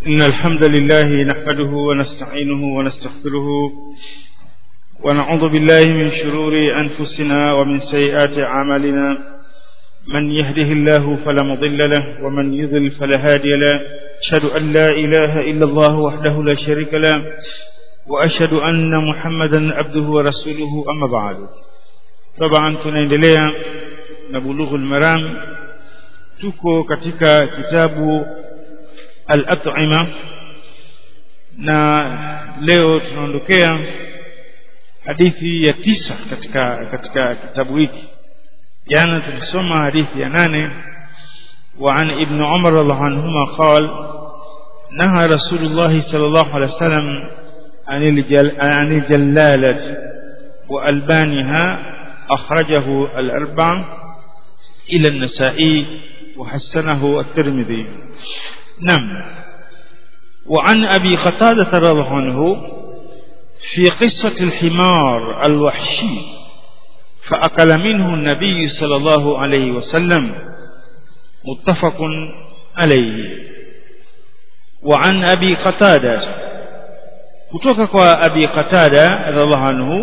إن الحمد لله نحمده ونستعينه ونستغفره ونعوذ بالله من شرور أنفسنا ومن سيئات أعمالنا من يهده الله فلا مضل له ومن يضل فلا هادي له أشهد أن لا إله إلا الله وحده لا شريك له وأشهد أن محمدا عبده ورسوله أما بعد طبعا tunaendelea na bulughul maram tuko katika kitabu al-at'ima na leo tunaondokea hadithi ya tisa katika katika kitabu hiki jana tulisoma hadithi ya nane وعن ابن عمر رضي الله عنهما قال نهى رسول الله صلى الله عليه وسلم عن الجل عن الجلالة وألبانها أخرجه الأربع إلى النسائي وحسنه الترمذي نعم وعن أبي قتادة رضي الله عنه في قصة الحمار الوحشي فأكل منه النبي صلى الله عليه وسلم متفق عليه وعن أبي قتادة kutoka kwa Abi Qatada radhiallahu anhu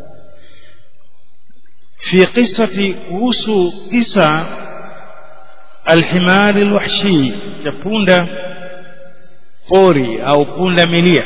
fi qissati kuhusu kisa alhimar alwahshi cha punda pori au punda milia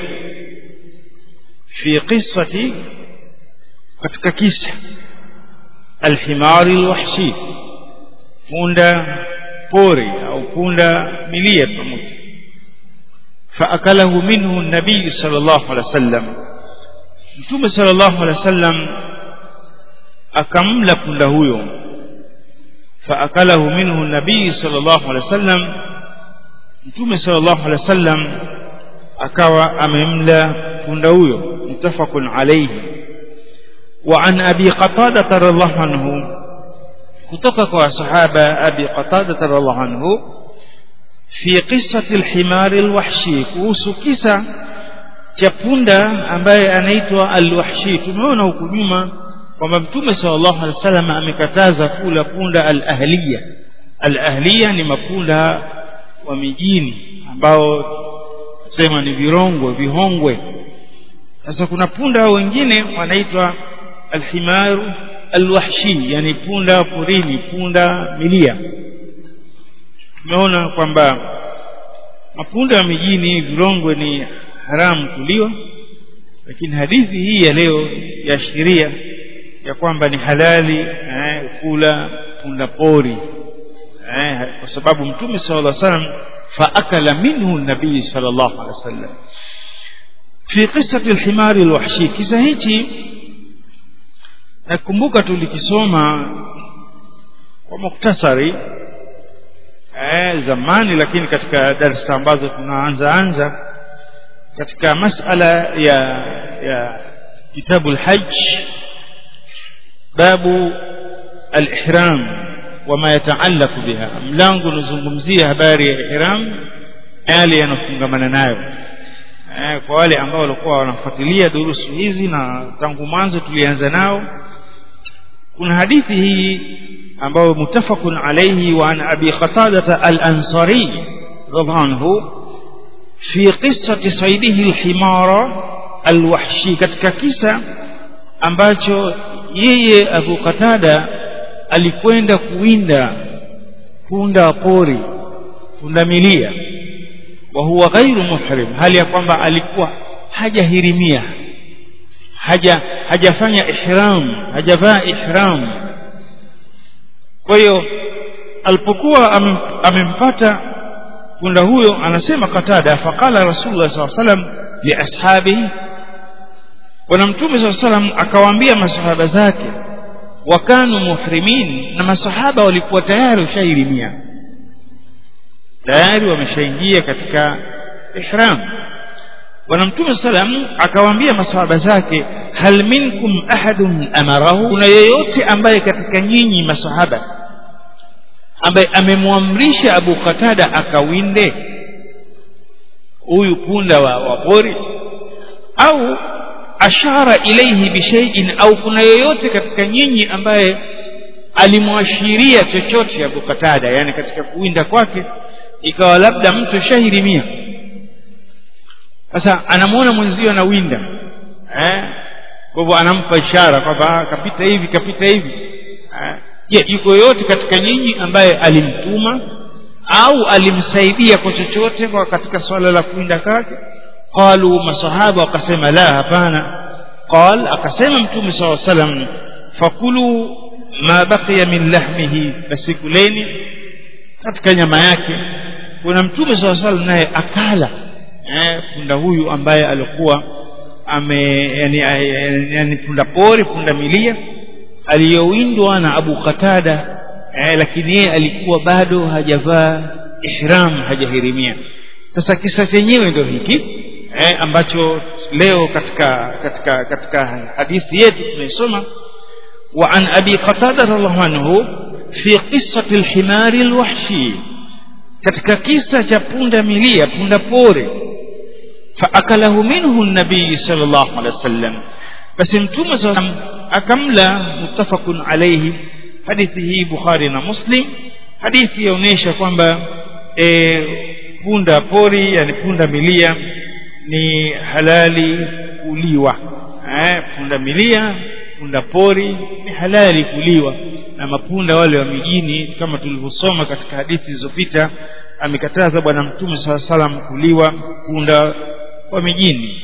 fi qissati katika kisa alhimar alwahshi punda pori au punda milia pamoja فأكله منه النبي صلى الله عليه وسلم متوم صلى الله عليه وسلم أكمل punda huyo فأكله منه النبي صلى الله عليه وسلم متوم صلى الله عليه وسلم akawa amemla punda huyo mutafaqun alayhi wa an abi qatada radhiallahu anhu kutoka kwa sahaba abi qatada radhiallahu anhu fi qissati alhimar alwahshi kuhusu kisa cha punda ambaye anaitwa alwahshi tumeona huku nyuma kwamba mtume sallallahu alaihi wasallam amekataza kula punda alahliya alahliya ni mapunda wa mijini ambao sema ni virongwe vihongwe sasa kuna punda wengine wanaitwa alhimaru alwahshi yani punda porini punda milia tumeona kwamba mapunda ya mijini vilongwe ni haramu kuliwa lakini hadithi hii ya leo yaashiria ya kwamba ni halali eh, kula punda pori eh, kwa sababu mtume sallallahu alaihi wasallam faakala minhu nabii sallallahu alaihi wasallam fi qissati alhimari alwahshi kisa hichi nakumbuka tulikisoma kwa muktasari eh, zamani lakini katika darasa ambazo tunaanza anza katika masala ya ya kitabu alhajj babu alihram wama yataallaqu biha mlango unazungumzia habari ya ihram yale yanofungamana nayo eh, kwa wale ambao walikuwa wanafuatilia durusu hizi na tangu mwanzo tulianza nao kuna hadithi hii ambayo mutafaqun alayhi wa an abi qatada al-ansari radhiallahu anhu fi qissati saydihi al-himara al-wahshi katika kisa ambacho yeye Abu Qatada alikwenda kuwinda punda pori punda milia wa huwa ghairu muhrim hali ya kwamba alikuwa hajahirimia haja hajafanya ihram hajavaa ihram kwa hiyo alipokuwa amempata punda huyo anasema katada faqala rasulullah sallallahu alaihi wasallam li ashabihi bwana mtume sallallahu alaihi wasallam akawaambia masahaba zake wakanu muhrimin na masahaba walikuwa tayari washahirimia tayari wameshaingia katika ihram bwana mtume sallam akawaambia masahaba zake hal minkum ahadun amarahu kuna yeyote ambaye katika nyinyi masahaba ambaye amemwamrisha Abu Qatada akawinde huyu punda wa, wa pori au ashara ilaihi bishaiin au kuna yeyote katika nyinyi ambaye alimwashiria chochote Abu Qatada yani katika kuwinda kwake ikawa labda mtu shahirimia sasa anamuona mwenzio anawinda eh kwa hivyo anampa ishara kwamba kapita hivi kapita hivi je yuko yoyote katika nyinyi ambaye alimtuma au alimsaidia kwa chochote kwa katika swala la kuinda kwake qalu masahaba wakasema la hapana qal akasema mtume saa salam fakulu ma baqiya min lahmihi basi kuleni katika nyama yake kuna mtume saa salam naye akala eh, punda huyu ambaye alikuwa ame yani, yani punda pori punda milia aliyowindwa na Abu Qatada eh, lakini yeye alikuwa bado hajavaa ihram hajahirimia sasa kisa chenyewe ndio hiki eh, ambacho leo katika katika katika hadithi yetu tunaisoma wa an abi qatada radhiallahu anhu fi qissati alhimari alwahshi katika kisa cha punda milia punda pori faakalahu minhu nabii sallallahu alaihi wasallam basi mtume sallam akamla muttafaqun alayhi hadithi hii bukhari na muslim hadithi yaonyesha kwamba e, punda pori yani punda milia ni halali kuliwa eh, punda milia punda pori ni halali kuliwa na mapunda wale wa mijini kama tulivyosoma katika hadithi zilizopita amekataza bwana mtume saa salam kuliwa punda wa mijini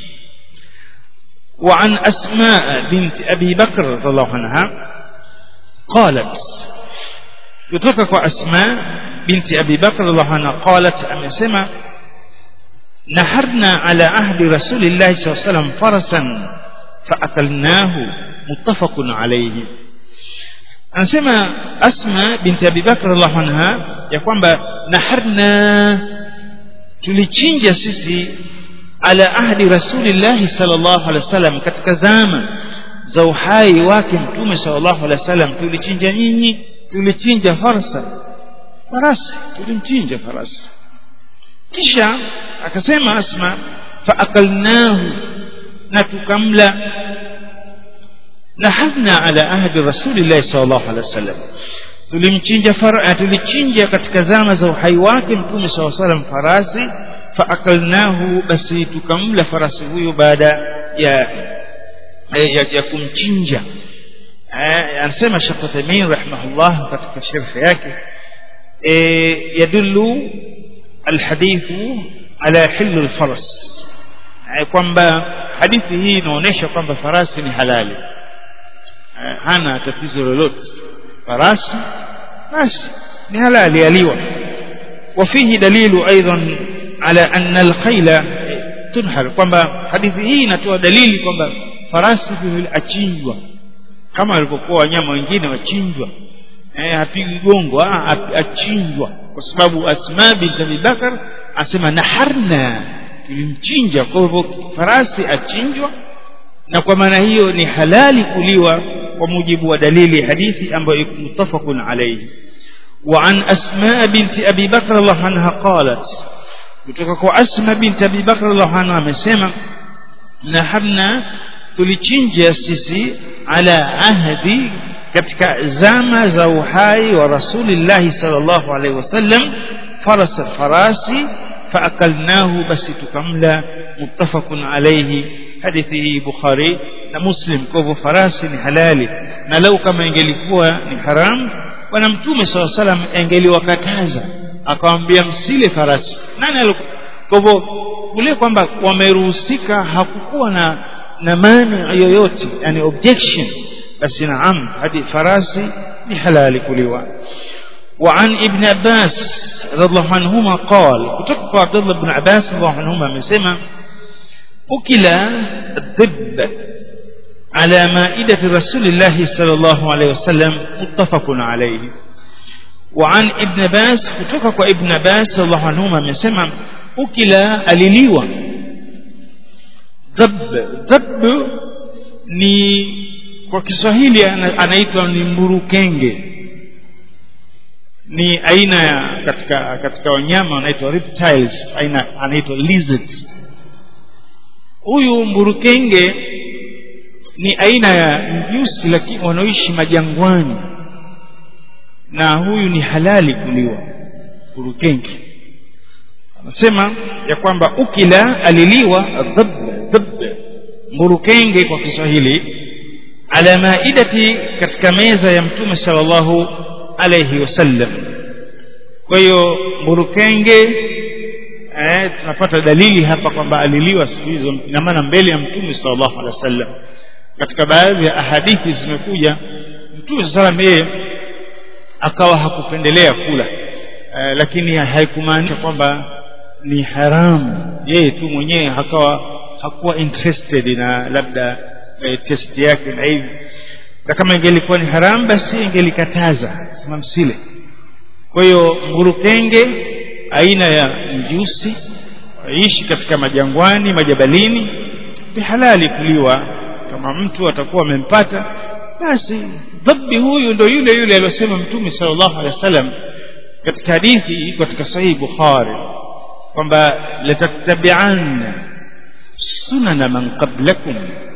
وعن أسماء بنت أبي بكر رضي الله عنها قالت يتركك أسماء بنت أبي بكر رضي الله عنها قالت أم سمع نحرنا على عهد رسول الله صلى الله عليه وسلم فرسا فأكلناه متفق عليه anasema asma binti abi bakr radhiallahu anha ya kwamba naharna tulichinja sisi ala ahdi rasulillahi sallallahu alaihi wasallam katika zama za uhai wake mtume sallallahu alaihi wasallam tulichinja nyinyi tulichinja farsa farasi tulimchinja farasi kisha akasema asma faakalnahu na tukamla nahadna ala ahdi rasulillahi sallallahu alaihi wasallam tulimchinja fara tulichinja katika zama za uhai wake mtume sallallahu alaihi wasallam farasi faakalnahu basi tukamla farasi huyo baada ya ya, ya kumchinja anasema Sheikh Uthaymeen rahimahullah katika sharh yake yadullu alhadithu ala hillu alfaras kwamba hadithi hii inaonyesha kwamba farasi ni halali hana tatizo lolote farasi basi ni halali aliwa وفيه دليل أيضا على أن الخيل تنحر kwamba hadithi hii inatoa dalili kwamba farasi vile achinjwa kama walivyokuwa wanyama wengine wachinjwa eh hapigi gongo achinjwa kwa sababu Asma bint Abi Bakar asema naharna tulimchinja kwa hivyo farasi achinjwa na kwa maana hiyo ni halali kuliwa kwa mujibu wa dalili hadithi ambayo iko mutafaqun alayhi وعن أسماء بنت أبي بكر الله عنها قالت kutoka kwa Asma binti Abi Bakr radhiallahu anha amesema naharna tulichinja sisi ala ahdi katika zama za uhai wa rasulillahi sallallahu alaihi wasallam farasa farasi faakalnahu basi tukamla muttafaqun alayhi hadithi hii Bukhari na Muslim kwa hivyo farasi ni halali na lau kama ingelikuwa ni haramu bwana mtume sallallahu alaihi wasallam angeliwakataza akamwambia msile farasi nani alikuwa kwa hivyo kule kwamba wameruhusika hakukuwa na na mani yoyote yani objection basi naam hadi farasi ni halali kuliwa وعن ابن عباس رضي الله عنهما قال كتب عبد الله بن عباس رضي الله عنهما مسمى أكل الذب على مائدة رسول الله صلى الله عليه وسلم متفق عليه وعن ابن باس kutoka ابن باس الله عنهما amesema ukila aliliwa dhab dhab ni kwa Kiswahili anaitwa ni mburukenge ni aina ya katika katika wanyama wanaitwa reptiles aina anaitwa lizards huyu mburukenge ni aina ya mjusi lakini wanaoishi majangwani na huyu ni halali kuliwa burukenge anasema ya kwamba ukila aliliwa dhab dhab mburukenge kwa kiswahili ala maidati katika meza ya mtume sallallahu alayhi wasallam kwa hiyo mburukenge eh, tunapata dalili hapa kwamba aliliwa siku hizo ina maana mbele ya mtume sallallahu alaihi wasallam katika baadhi ya ahadithi zimekuja mtume sallam yeye akawa hakupendelea kula eh, lakini haikumaanisha kwamba ni haramu yeye tu mwenyewe akawa hakuwa interested na labda eh, test yake na hivi na kama ingelikuwa ni haramu basi ingelikataza sema msile kwa hiyo mburukenge aina ya mjusi ishi katika majangwani majabalini ni halali kuliwa kama mtu atakuwa amempata basi dhabbi huyu ndo yule yule aliyosema mtume sallallahu alaihi wasallam katika hadithi katika sahihi bukhari kwamba latattabi'anna sunana man qablakum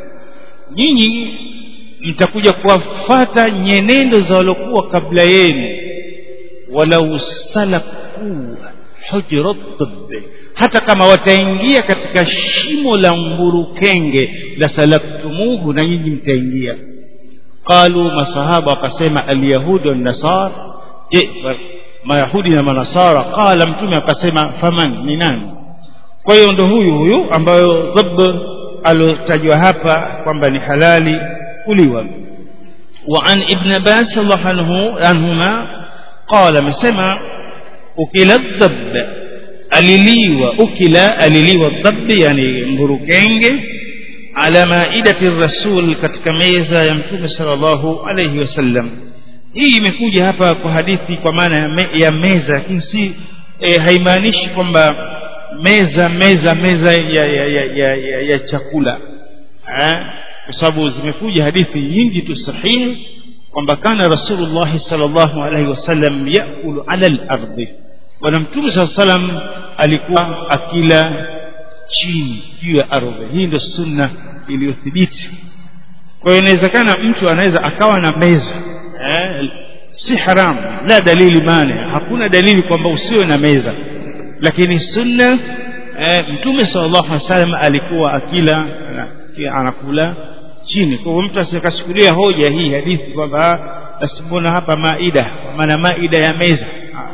nyinyi mtakuja kuwafata nyenendo za waliokuwa kabla yenu walau salaku hujrat tibb hata kama wataingia katika shimo la mburukenge la salaktumuhu na nyinyi mtaingia qalu masahaba wakasema alyahudu wannasar je mayahudi na manasara qala mtume akasema faman ni nani kwa hiyo ndo huyu huyu ambayo dhab aliotajwa hapa kwamba ni halali kuliwa وعن ابن عباس الله عنه عنهما قال مسمى أكل الضب aliliwa ukila aliliwa dhabi yani mburukenge ala maidati rasul katika meza ya mtume sallallahu alayhi wasallam hii imekuja hapa kwa hadithi kwa maana ya, me, ya meza lakini si e, haimaanishi kwamba meza meza meza ya, ya, ya, ya, ya, ya chakula kwa sababu zimekuja hadithi nyingi tu sahihi kwamba kana rasulullah sallallahu alayhi wasallam yakulu ala al-ardhi bwana mtume saa salam alikuwa akila chini juu ya ardhi hii ndio sunna iliyothibiti kwa hiyo inawezekana mtu anaweza akawa na meza eh, si haramu la dalili mane hakuna dalili kwamba usiwe na meza lakini sunna eh, mtume sallallahu alaihi wasallam alikuwa akila anakula chini kwa hivyo mtu asikachukulia hoja hii hadithi kwamba basi mbona hapa maida kwa maana maida ya meza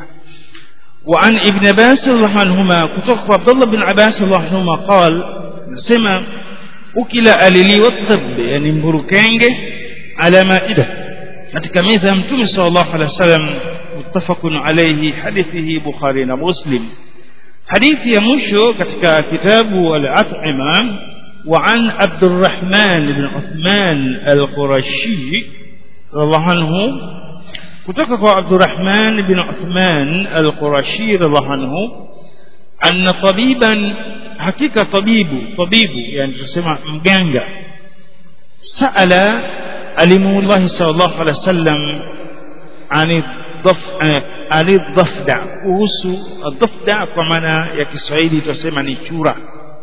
وعن ابن عباس الله عنهما كتوك عبد الله بن عباس الله عنهما قال سمع أكل أليلي والطب يعني مبروكينج على مائدة katika meza ya mtume sallallahu alaihi wasallam muttafaqun alayhi hadithi bukhari na muslim hadithi ya mwisho katika kitabu al-at'ima wa an abdurrahman ibn uthman al-qurashi radhiallahu anhu kutoka kwa Abdurrahman bin Uthman al-Qurashi radhiallahu anhu anna tabiban hakika tabibu tabibu yani tunasema mganga saala alimullahi sallallahu alaihi wasallam ani ani dhafda kuhusu dhafda kwa maana ya Kiswahili tunasema ni chura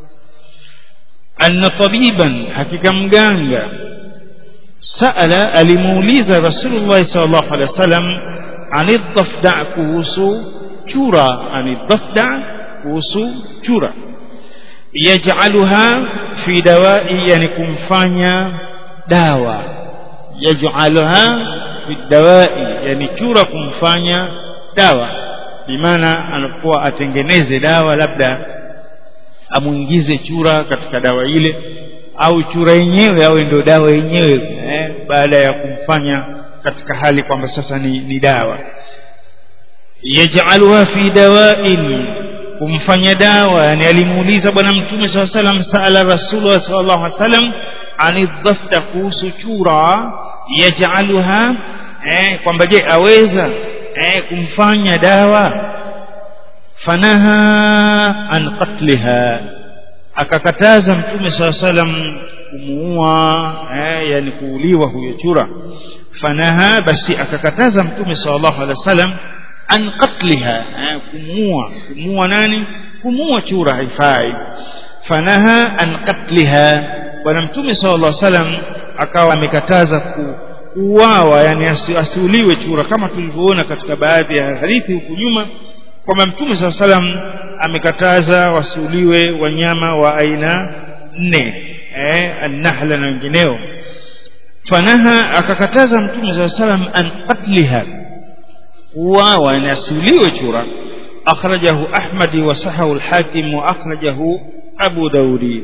anna tabiban hakika mganga سأل alimuuliza Rasulullah sallallahu alaihi wasallam anidhafda kuhusu chura anidhafda kuhusu chura yaj'aluha fi dawai yani kumfanya dawa yaj'aluha fi dawai yani chura kumfanya dawa bimaana anakuwa atengeneze dawa labda amuingize chura katika dawa ile au chura yenyewe awe ndio dawa yenyewe eh, baada ya kumfanya katika hali kwamba sasa ni, ni dawa yaj'aluha fi dawain kumfanya dawa yani alimuuliza bwana mtume saa salam saala rasulullah sallallahu alaihi wasallam anidhafta kuhusu chura yaj'aluha eh, kwamba je aweza eh, kumfanya dawa fanaha an qatliha akakataza mtume saa salam kumuua eh, yani kuuliwa huyo chura fanaha basi akakataza mtume sallallahu alaihi wasallam an qatliha eh, kumuua kumuua nani kumuua chura haifai fanaha an qatliha bwana mtume sallallahu alaihi wasallam akawa amekataza kuuawa yani asiuliwe chura kama tulivyoona katika baadhi ya hadithi huku nyuma kwamba mtume saa salam amekataza wasiuliwe wanyama wa aina nne eh, annahla na wengineo fanaha akakataza mtume saa salam an qatliha kuwawa na asiuliwe chura akhrajahu ahmadi wasahahu lhakim waakhrajahu abu daudi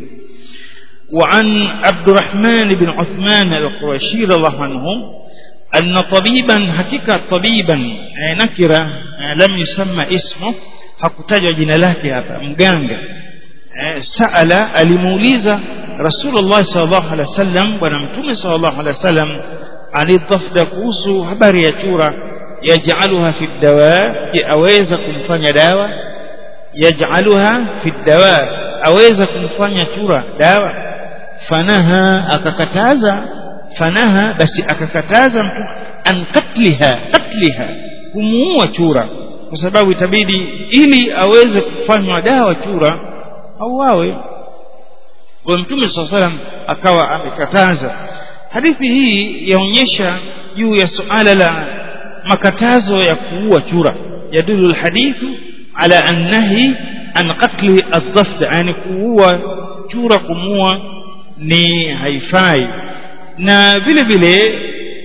وعن عبد الرحمن بن عثمان القرشي رضي الله عنه أن طبيبا حقيقة طبيبا نكرة لم يسمى اسمه hakutajwa jina lake hapa mganga saala alimuuliza rasulullah sallallahu alaihi wasallam bwana mtume sallallahu alaihi wasallam alidhafda kuhusu habari ya chura yaj'aluha fi dawa je aweza kumfanya dawa yaj'aluha fi dawa aweza kumfanya chura dawa fanaha akakataza fanaha basi akakataza mtume an katliha katliha kumuua chura kwa sababu itabidi ili aweze kufanywa dawa chura auawe kwa mtume saa salam akawa amekataza hadithi hii yaonyesha juu ya suala la makatazo ya kuua chura yadulu lhadithu ala annahi an qatli aldhafd yani kuua chura kumuua ni haifai na vile vile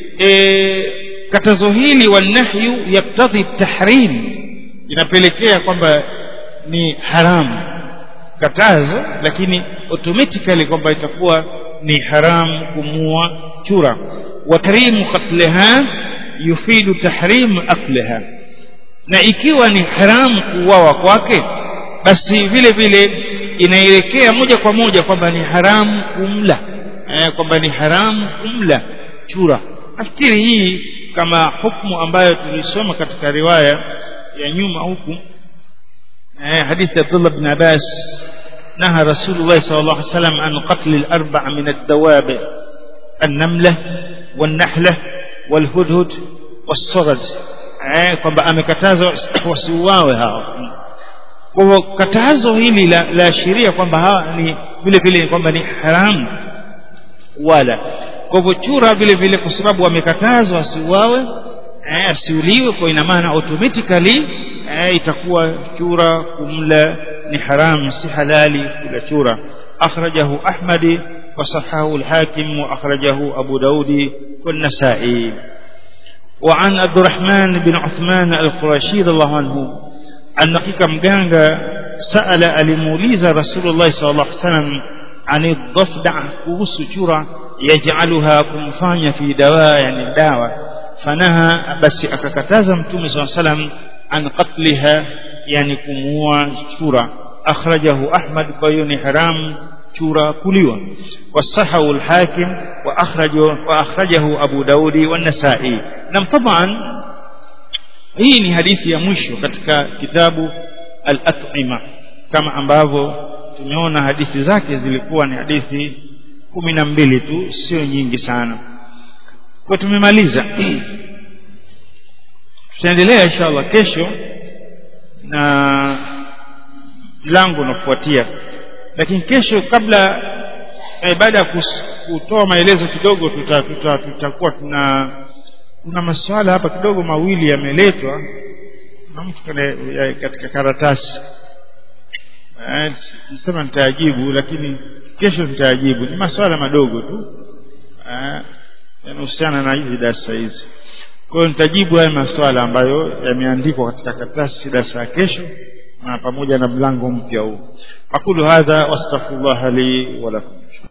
e, katazo hili wanahyu yaktadhi tahrim inapelekea kwamba ni haramu katazo lakini automatically kwamba itakuwa ni haramu kumua chura wa tahrimu qatliha yufidu tahrimu akliha na ikiwa ni haramu kuuawa kwake basi vile vile inaelekea moja kwa moja kwamba ni haramu kumla eh, kwamba ni haramu kumla chura nafikiri hii kama hukumu ambayo tulisoma katika riwaya ya nyuma huku eh, hadithi Abdullah bin Abbas نهى رسول الله صلى الله عليه وسلم عن قتل الأربع من الدواب النملة والنحلة والهدهد والصرد kwamba amekatazwa wasiuawe hao kwa hivyo katazo hili la laashiria kwamba hawa ni vile vile kwamba ni haramu wala kwa hivyo chura vile vile kwa sababu wamekatazwa asiuawe asiuliwe kwa ina maana automatically itakuwa chura kumla ni haramu si halali kula chura akhrajahu ahmadi وصححه الحاكم وأخرجه أبو داود والنسائي وعن عبد الرحمن بن عثمان القرشي رضي الله عنه أن حقيقة مجانجا سأل الموليز رسول الله صلى الله عليه وسلم عن الضفدع كوس شورى يجعلها كمفانيا في دواء يعني الدواء فنهى بس أككتازا متومي صلى الله عليه وسلم عن قتلها يعني كموا شورى أخرجه أحمد بيون حرام شورى كليوا والصحه الحاكم وأخرجه, وأخرجه أبو داود والنسائي نعم طبعا hii ni hadithi ya mwisho katika kitabu al-at'ima kama ambavyo tumeona hadithi zake zilikuwa ni hadithi kumi na mbili tu sio nyingi sana kwa tumemaliza tutaendelea inshallah kesho na mlango unafuatia lakini kesho kabla eh, baada ya kutoa maelezo kidogo tutakuwa tuta, tuta, tuta tuna kuna masuala hapa kidogo mawili yameletwa na mtu katika karatasi nisema nitayajibu lakini kesho nitayajibu ni masuala madogo tu yanahusiana na hizi darasa hizi kwa hiyo nitajibu haya masuala ambayo yameandikwa katika karatasi darasa ya kesho na pamoja na mlango mpya huu aqulu hadha wastaghfirullah li wa lakum